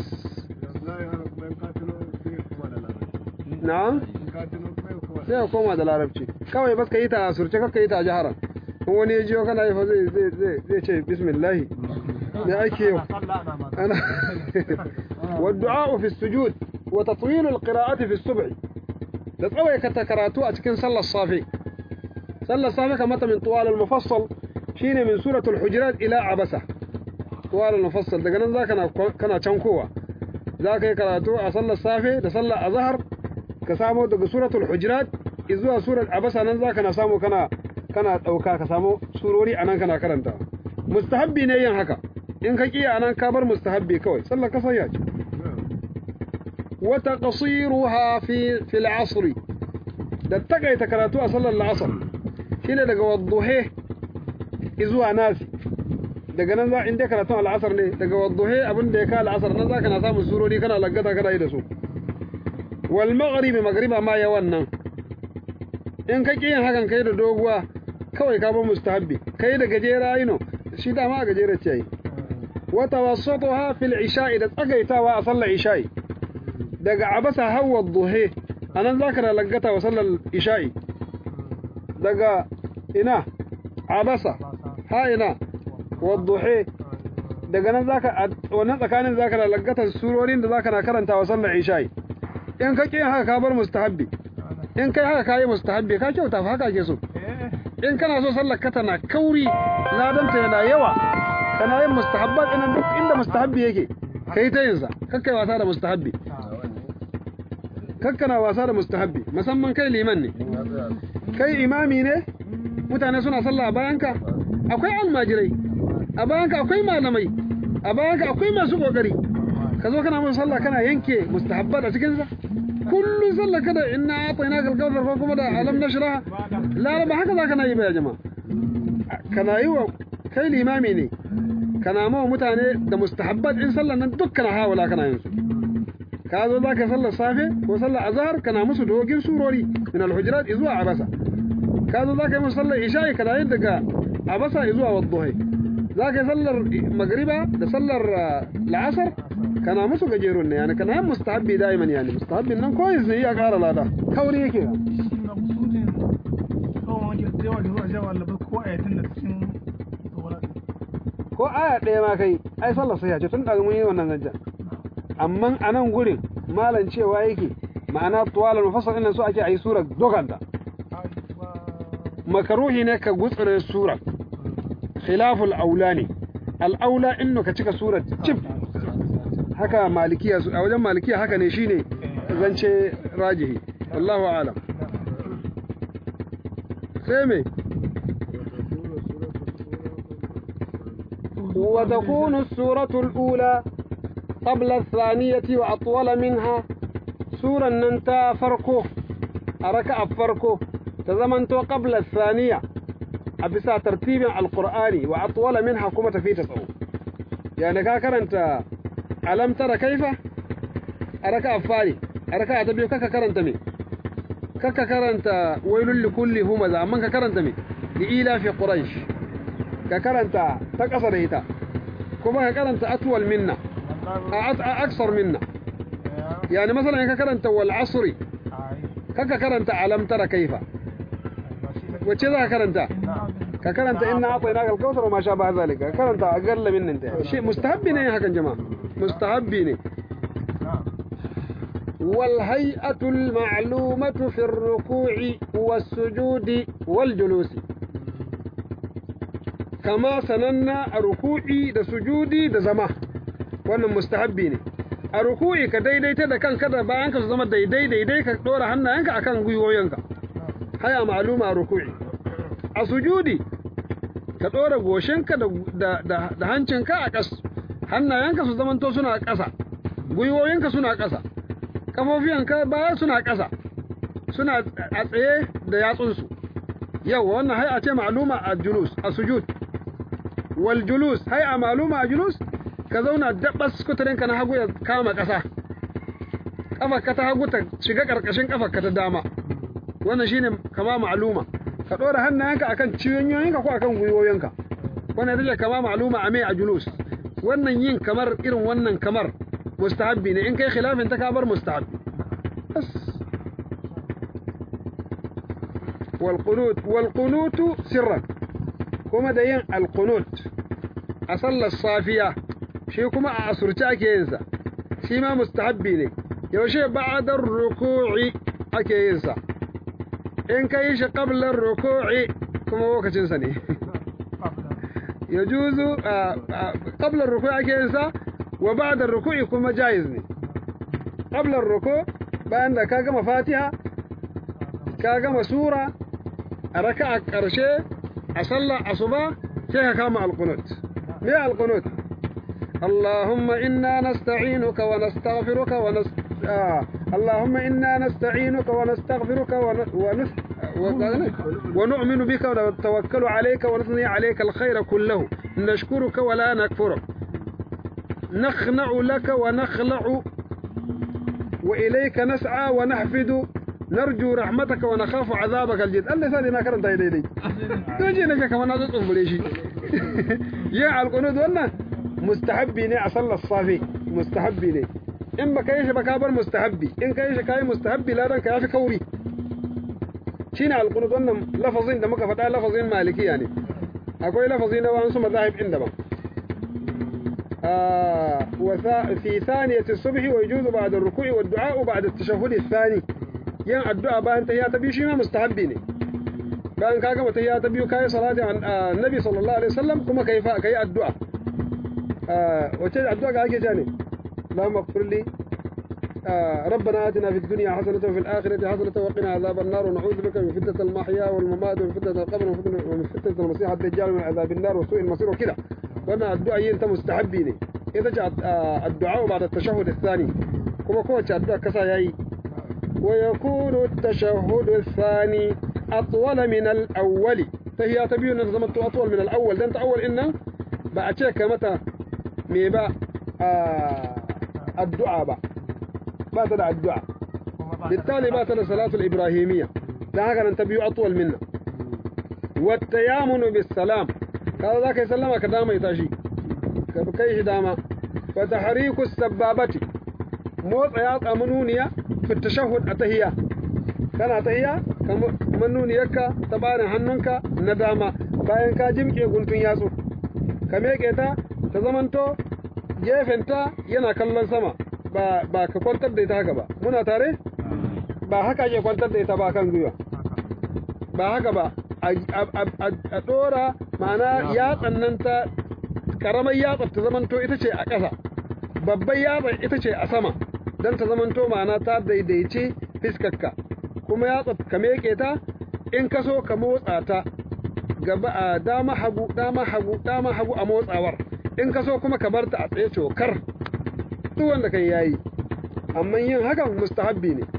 na'am sai ka koma da larabci kawai bas ka yi ta surce ka yi ta jaharan in wani ya jiyo kana yi fa zai zai zai ce bismillah me ake yau ana والدعاء في السجود وتطويل القراءة في السبع da tsawaikata karatu a cikin sallar safe sallar safe kamata min tuwal al-mufassal shine min suratul hujurat ila abasa tuwal al-mufassal daga nan zaka kana cankowa zaka yi karatu a sallar safe da sallar azhar ka samu daga suratul hujurat zuwa surat abasa nan zaka na samu kana kana dauka ka samu surori anan kana karanta mustahabbi ne yin haka in ka kiya anan ka bar mustahabbi kawai sallar ka sayya ce وتقصيرها في في العصر da takaita karatu a sallar la'asar shine daga wadduhe zuwa nasi daga nan za in dai karatun al'asar ne daga wadduhe abin da ya ka al'asar nan za ka na samun surori kana laggata kana yi da su wal maghribi maghriba ma ya wannan in ka yin hakan kai da doguwa kawai ka bar mustahabbi kai da gajera yino shi dama a gajera ce yi wa tawassatuha fil isha'i da tsagaitawa a sallar isha'i daga abasa hawa duhe anan zaka da laggata wa sallar isha'i daga ina abasa ha ina wa duhe daga nan zaka wannan tsakanin zaka da laggata surorin da zaka na karanta wa sallar isha'i in ka kin haka ka bar mustahabbi in kai haka kai mustahabbi ka kyauta fa haka ke so in kana so sallar ka tana kauri ladanta yana yawa kana yin mustahabbat ina duk inda mustahabbi yake kai ta yin sa kakkai wasa da mustahabbi kakkana wasa da mustahabbi musamman kai liman ne kai imami ne mutane suna sallah a bayanka akwai almajirai a bayanka akwai malamai a bayanka akwai masu kokari ka zo kana musu sallah kana yanke mustahabbat a cikin sa kullun sallah kada inna atayna kal kawthar ko kuma da alam nashra la ba haka zaka na yi ba jama'a kana yi wa kai limami ne kana mawa mutane da mustahabbat in sallah nan dukkan hawala kana yin su ka zo za ka sallar safe ko sallar azhar kana musu dogin surori min al-hujurat zuwa abasa ka zo za ka yi musu sallar isha'i kana yin daga abasa zuwa wadduhai za ka yi sallar magriba da sallar la'asar kana musu gajerun ne yani kana yin mustahabbi da'iman yani mustahabbin nan ko yanzu ya kara lada kauri yake ko aya ɗaya ma kai ai sallar sai ya ce tun daga mun yi wannan zancen amma a nan gurin malan cewa yake ma'ana tuwalar mufassal ɗin su ake a yi sura doganta makaruhi ne ka gutsure sura khilaful aula ne al'aula inno ka cika sura cif haka malikiya a wajen malikiya haka ne shine zance rajihi wallahu alam sai me وتكون السورة الأولى قبل الثانية وأطول منها سورة ننتا فرقو أركع فرقو تزمنتو قبل الثانية أبسا ترتيب القرآن وأطول منها كما في تصو يعني كاكر أنت ألم ترى كيف أركع فاني أركع تبيو كاكا كرنت مي كاكا كرنت ويل لكل همزة أمن كاكرنت مي لإيلا في قريش كاكرنت تقصر هيتا كما كاكرنت أطول منا أكثر منا يعني مثلا كاكرنت والعصر كاكرنت ألم ترى كيف wace za ka karanta ka karanta inna a'tayna kal kautsar ma sha ba zalika ka karanta a galla min nan ta shi mustahabbi ne hakan jama'a mustahabbi ne والهيئة المعلومة في الركوع والسجود والجلوس كما سننا ركوعي da sujudi da zama wannan mustahabbi ne a ruku'i ka daidaita da kanka da bayanka su zama daidai daidai ka dora hannayenka akan gwiwoyinka haya ma'luma a ruku'i a sujudi ka dora goshinka da da da hancinka a ƙas hannayenka su zamanto suna ƙasa gwiwoyinka suna ƙasa kafofiyanka baya suna ƙasa suna a tsaye da yatsunsu yau wannan hai'a ce ma'luma a julus a sujud wal julus hai'a ma'luma a julus ka zauna dabbas kuturinka na hagu ya kama ƙasa ƙafarka ta hagu ta shiga ƙarƙashin ƙafarka ta dama wannan shine kama ma'luma ka ɗora hannayenka akan ciyoyinka ko akan gwiwoyinka wannan ita ce kama ma'luma a mai a julus wannan yin kamar irin wannan kamar mustahabbi ne in kai khilafin ta kabar mustahabbi bas wal qunut wal qunut sirran kuma da yin al qunut a sallar safiya shi kuma a asurci ake yin sa shi ma mustahabbi ne yaushe ba'da ruku'i ake yin sa in kai shi qabla ruku'i kuma lokacin sa ne yajuzu qabla ruku'i ake yin sa wa ba'da ruku'i kuma jaiz ne qabla ruku' bayan da ka gama fatiha ka gama sura a raka'a karshe a sallar asuba sai ka kama alqunut me alqunut اللهم إنا نستعينك ونستغفرك ونس... آه. اللهم إنا نستعينك ونستغفرك ون... ونس... ونؤمن بك ونتوكل عليك ونثني عليك الخير كله نشكرك ولا نكفرك نخنع لك ونخلع وإليك نسعى ونحفد نرجو رحمتك ونخاف عذابك الجد الله ثاني ما كرنت يدي دي توجي نجا كمان هذا تصبر شيء يا القنود wannan mustahabbi ne a sallar safi mustahabbi ne in baka yi shi ba ka bar mustahabbi in ka yi shi kai mustahabbi ladan ka yafi kauri shine alqunut wannan lafazin da muka faɗa lafazin malikiya ne akwai lafazi na wasu mazahib inda ba آه وفي ثانية الصبح ويجوز بعد الركوع والدعاء بعد التشهد الثاني ين الدعاء بان تهيا تبي شي ما مستحبين بان كاغا متهيا تبي كاي صلاة عن آه النبي صلى الله عليه وسلم كما كيف كاي الدعاء آه وتي الدعاء كاي جاني اللهم اغفر لي آه ربنا آتنا في الدنيا حسنة وفي الآخرة حسنة وقنا عذاب النار ونعوذ بك من فتنة المحيا والممات ومن فتنة القبر ومن فتنة المسيح الدجال ومن عذاب النار وسوء المصير وكذا wannan addu'a yin ta mustahabbi ne ita ce addu'a ba da tashahhud thani kuma kowace addu'a kasa yayi wa yakunu at-tashahhud thani atwal min al-awwal tahiya ta biyu nan zama atwal min al-awwal dan ta awwal innan ba a ce ka mata me ba addu'a ba ba ta da addu'a بالتالي ba ta da salatul ibrahimiyya dan haka nan ta biyu atwal minna wa tayammunu bis salam kaza za ka yi sallama ka dama ita shi ka kai shi dama wa tahriku sababati motsa ya tsamu nuniya fi tashahhud a tahiyya kana tahiyya kamar nuniyarka ta barin hannunka na dama bayan ka jimke guntun yatsu ka meke ta ta zamanto gefenta yana kallon sama ba ba ka kwantar da ita haka ba muna tare ba haka ake kwantar da ita ba kan gwiwa ba haka ba a ɗora ma'ana yatsan nan ta ƙaramar yatsar ta zamanto ita ce a ƙasa babbar yatsar ita ce a sama don ta zamanto ma'ana ta daidaice fiskarka kuma yatsar ka meke ta in ka so ka motsa ta gaba a dama hagu dama hagu dama hagu a motsawar in ka so kuma ka bar ta a tsaye cokar duk wanda kai yayi amma yin hakan mustahabbi ne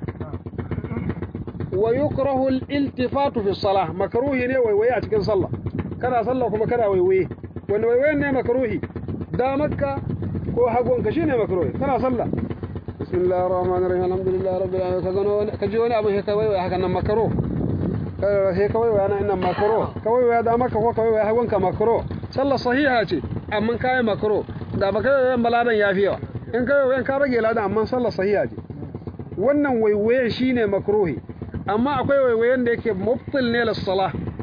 ويكره الالتفات في الصلاة مكروه ne waiwaye a cikin sallah kana sallah kuma kana waiwaye wani waiwayen ne makruhi damarka ko hagunka shine makruhi kana sallah bismillahir rahmanir rahim alhamdulillahi rabbil alamin ka zano ka ji wani abu sai ka waiwaye haka nan makruh sai ka waiwaye nan innan makruh ka waiwaye damarka ko ka waiwaye hagunka makruh sallah sahiha ce amma kai makruh da baka waiwayen baladan yafi yawa in ka waiwayen ka rage ladan amma sallah sahiha ce wannan waiwaye shine makruhi amma akwai waiwayen da yake mubtil ne lis-salah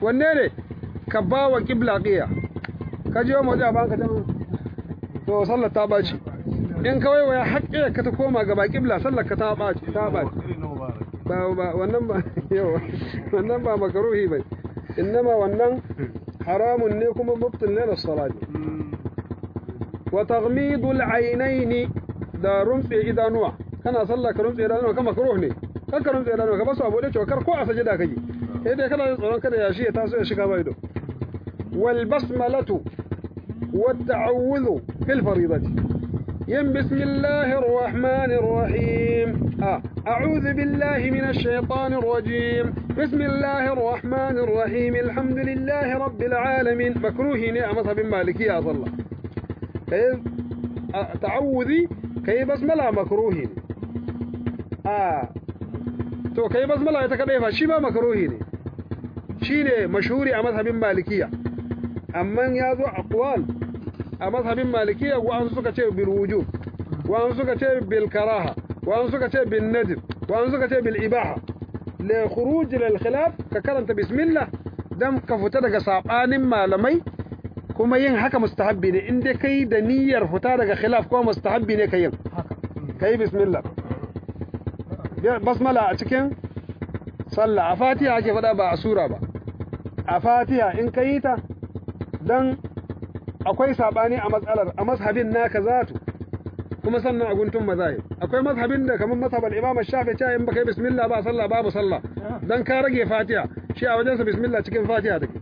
wanne ne ka ba wa qibla qiya ka je mu da banka ta to sallar ta baci in ka waiwaya haƙƙi ka ta koma gaba qibla sallar ka ta baci ta baci ba ba wannan ba yawa wannan ba makaruhi bai innama wannan haramun ne kuma mubtil ne na salati wa taghmidul aynaini da rumtse idanuwa kana sallah ka rumtse idanuwa kama makruh ne kan ka rumtse idanuwa ka basu abu da cewa kar ko a sajida kake sai dai kana tsoron kada ya shi ya taso ya shiga bai do wal basmalatu wat ta'awudhu fil faridati yin bismillahir rahmanir rahim ah a'udhu billahi minash shaitanir rajim bismillahir rahmanir rahim alhamdulillahi rabbil alamin makruhi ne a mazhabin malikiya sallah kai ta'awudhi kai basmala makruhi ne a to kai basmala ita kadai fa shi ba makruhi ne shine mashhuri a mazhabin malikiya amma ya zo aqwal a mazhabin malikiya wa an suka ce bil wujub wa an suka ce bil karaha wa an suka ce bil nadb wa an suka ce bil ibaha li khuruj lil khilaf ka karanta bismillah dan ka fita daga sabanin malamai kuma yin haka mustahabbi ne in dai kai da niyyar fita daga khilaf ko mustahabbi ne kai kai bismillah basmala a cikin sallah a fatiha ake faɗa ba a sura ba a fatiha in ka yi ta don akwai saɓani a matsalar a mazhabin naka zatu kuma sannan a guntun mazahib akwai mazhabin da kamar mazhabar imam shafi cewa in baka yi bismillah ba sallah babu sallah dan ka rage fatiha shi a wajensa bismillah cikin fatiha take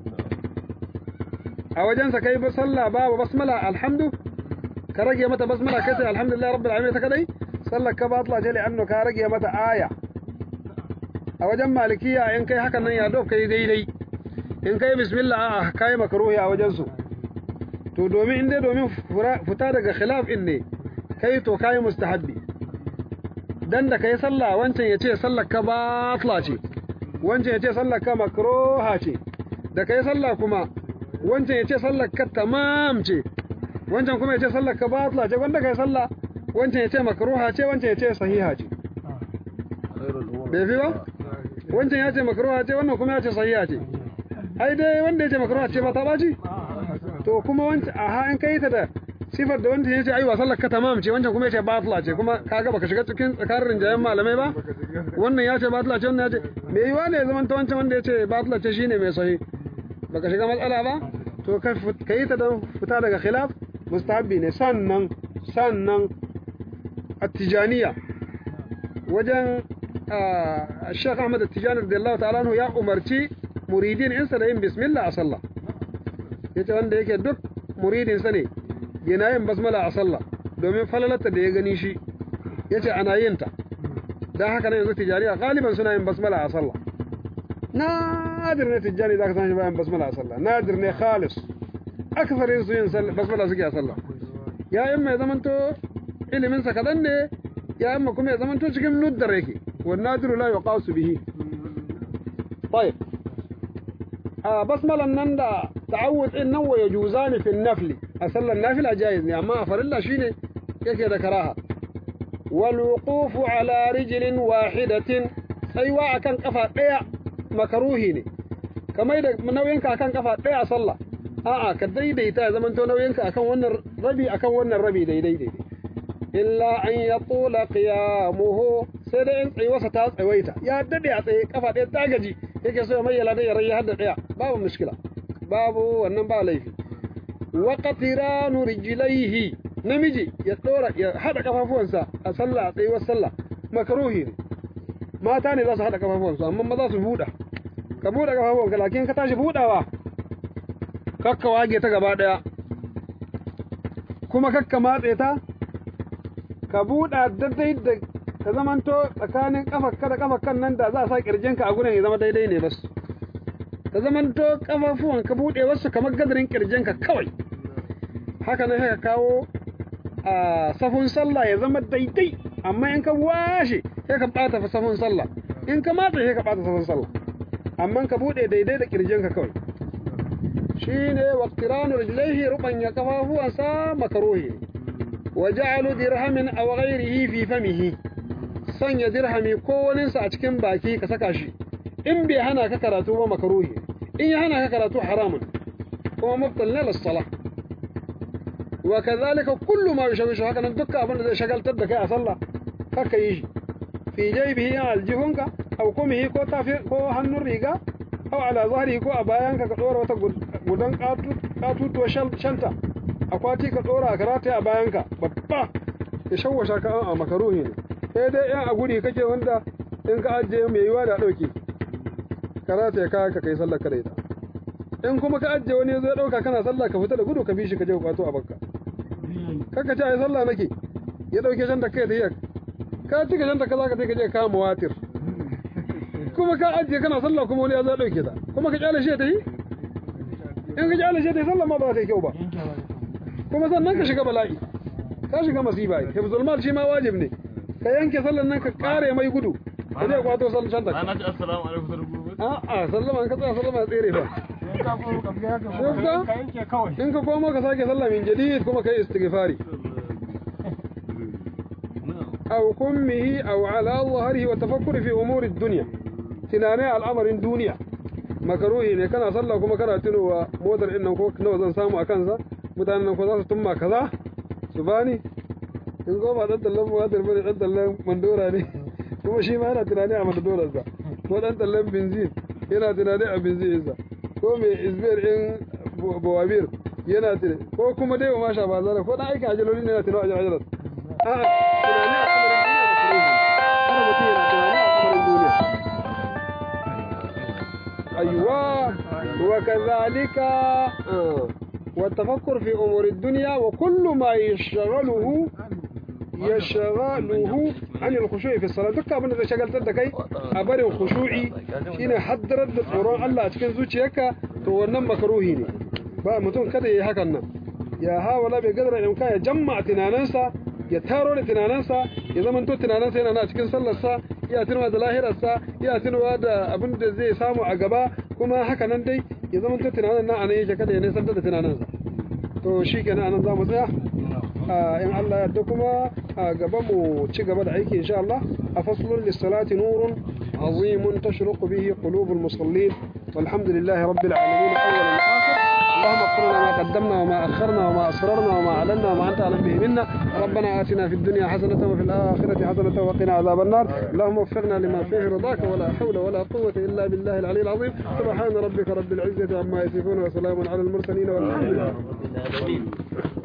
a wajensa kai ba sallah babu basmala alhamdu ka rage mata basmala kai sai alhamdulillah rabbil alamin ta kadai sallar ka batla ce li'annu ka rage mata aya a wajen malikiya in kai hakan nan ya dof kai daidai in kai bismillah a kai makruhi a wajen su to domin in dai domin fita daga khilaf in ne kai to kai mustahabbi dan da kai sallah wancan yace sallar ka batla ce wancan yace sallar ka makruha ce da kai sallah kuma wancan yace sallar ka tamam ce wancan kuma yace sallar ka batla ce wanda kai sallah wancan yace makruha ce wancan yace sahiha ce bai fi ba wancan ya ce makruha ce wannan kuma ya ce sahiha ce ai dai wanda ya ce makruha ce ba ta baci to kuma wancan aha in kai ta da sifar da wancan ya ce ai wasan lakka tamam ce wancan kuma ya ce batla ce kuma kaga baka shiga cikin tsakanin rinjayen malamai ba wannan ya ce batla ce wannan ya ce me yiwa ne ya zama ta wancan wanda ya ce batla ce shine mai sahi baka shiga matsala ba to ka yi ta don fita daga khilaf mustahabbi ne sannan sannan attijaniya wajen Sheikh Ahmad Tijani radiyallahu ta'ala anhu ya umarci muridin insa da yin bismillah a sallah yace wanda yake duk muridin sa ne yana yin basmala a sallah domin falalata da ya gani shi yace ana yin ta dan haka ne yanzu tijaniya galiban suna yin basmala a sallah nadir ne tijani zaka san shi bayan basmala a sallah nadir ne khalis aksarin su yin basmala suke a sallah ya yin mai zamanto ilimin sa kadan ne ya amma kuma ya zamanto cikin nuddar yake والنادر لا يقاس به طيب آه بسملا نندا تعود إنه ويجوزان في النفل أصلا النافلة جائز أما فرلا شيني يكي ذكراها والوقوف على رجل واحدة سيواء كان قفا ɗaya makaruhi ne kamar da nauyinka akan kafa ɗaya sallah a'a ka daidaita ya zamanto nauyinka akan wannan rabi akan wannan rabi daidai daidai illa an ya tula qiyamuhu sai dai in tsayuwarsa ta tsawaita ya dade a tsaye kafa ɗaya ta gaji yake so ya mayyala da ya rayu har da ɗaya babu mushkila babu wannan ba laifi wa qatiranu rijlaihi namiji ya dora ya hada kafafuwansa a sallah a tsayuwar sallah makruhi ne mata ne za su hada kafafuwansu amma maza su buɗa ka buɗe kafafuwanka lakin ka tashi buɗawa kakka wage ta gaba ɗaya kuma kakka matse ta ka buɗa daidai da ka zamanto tsakanin kafarka da kafarkan nan da za a sa kirjinka a gurin ya zama daidai ne bas ka zamanto kafafuwan ka buɗe wasu kamar gadarin kirjinka kawai haka nan haka kawo a safun sallah ya zama daidai amma in ka washe sai ka ɓata safun sallah in ka matsa sai ka ɓata safun sallah amma ka buɗe daidai da kirjinka kawai shine waqtiranu rijlaihi rubanya kafafuwansa makaruhi وجعل درهم أو غيره في فمه sanya dirhami ko waninsa a cikin baki ka saka shi in bai hana ka karatu ba makaruhi in ya hana ka karatu haramun kuma mubtal ne lis-salah wa kadhalika kullu ma yushawishu haka nan dukkan abin da zai shagaltar da kai a sallah kaka yi shi fi jaybihi aljihunka aw kumihi ko tafi ko hannun riga aw ala zahrihi ko a bayanka ka dora wata gudan katutuwa shanta akwati ka dora ka rata a bayanka babba ya shawwasha ka a makaruhi ne sai dai yan a guri kake wanda in ka ajiye mai yiwa da dauke ka rata ya kaya ka kai sallar ka da ita in kuma ka ajiye wani zai dauka kana sallah ka fita da gudu ka bi shi ka je kwato a bakka kaka ce ai sallah nake ya dauke shanta kai da yak ka cika shanta ka zaka ka je ka kama watir kuma ka ajiye kana sallah kuma wani ya zo dauke ta kuma ka kyale shi ta yi in ka kyale shi ta yi sallah ma ba za ta yi kyau ba kuma sannan ka shiga bala'i ka shiga masifa ai hifzul mal shi ma wajib ne ka yanke sallan nan ka kare mai gudu ka je kwato sallan shanta ana ce assalamu alaikum da rubutu a'a sallama an ka tsaya sallama ya tsere ba ka yanke kawai in ka koma ka sake sallah min jadid kuma kai istighfari aw kummihi aw ala dhahrihi wa tafakkuri fi umuri dunya tunane al'amarin duniya makaruhi ne kana sallah kuma kana tunowa motar din nan ko nawa zan samu a kansa mutanen nan ko za su tumma kaza su bani in goma dan tallan muhadir bane dan tallan mandora ne kuma shi ma yana tunani a mandorarsa ko dan tallan benzin yana tunani a benzinsa ko mai izbir in bawabir yana tunani ko kuma dai ma sha bazara ko dan aikin ajaloli ne yana tunani a ajalar a'a tunani a kamarin duniya ba kuma har mutum yana tunani a kamarin duniya أيوة وكذلك آه. والتفكر في أمور الدنيا وكل ما يشغله يشغله عن الخشوع في الصلاة دكا abin da zai shagaltar da kai a barin khushu'i shine haddarar da tsoron Allah a cikin zuciyarka to wannan makaruhi ne ba mutum kada yayi hakan nan ya hawala bai gadara in ka ya jamma tunaninsa ya taro da tunaninsa ya zama to tunaninsa yana na cikin sallarsa ya tunawa da lahirarsa ya tunawa da abin da zai samu a gaba kuma haka nan dai ya zama to tunanin nan anan yake kada ya nisantar da tunaninsa to shi kenan anan za mu tsaya in Allah ya yarda kuma a gaba mu ci gaba da aiki insha Allah a faslun lissalati nurun azimun tashruqu bihi qulubul musallin walhamdulillahi rabbil alamin awwalan wa akhir اللهم اغفر لنا ما قدمنا وما أخرنا وما أسررنا وما أعلنا وما أنت أعلم به منا ربنا آتنا في الدنيا حسنة وفي الآخرة حسنة وقنا عذاب النار اللهم وفقنا لما فيه رضاك ولا حول ولا قوة إلا بالله العلي العظيم سبحان ربك رب العزة عما يصفون وسلام على المرسلين والحمد لله العالمين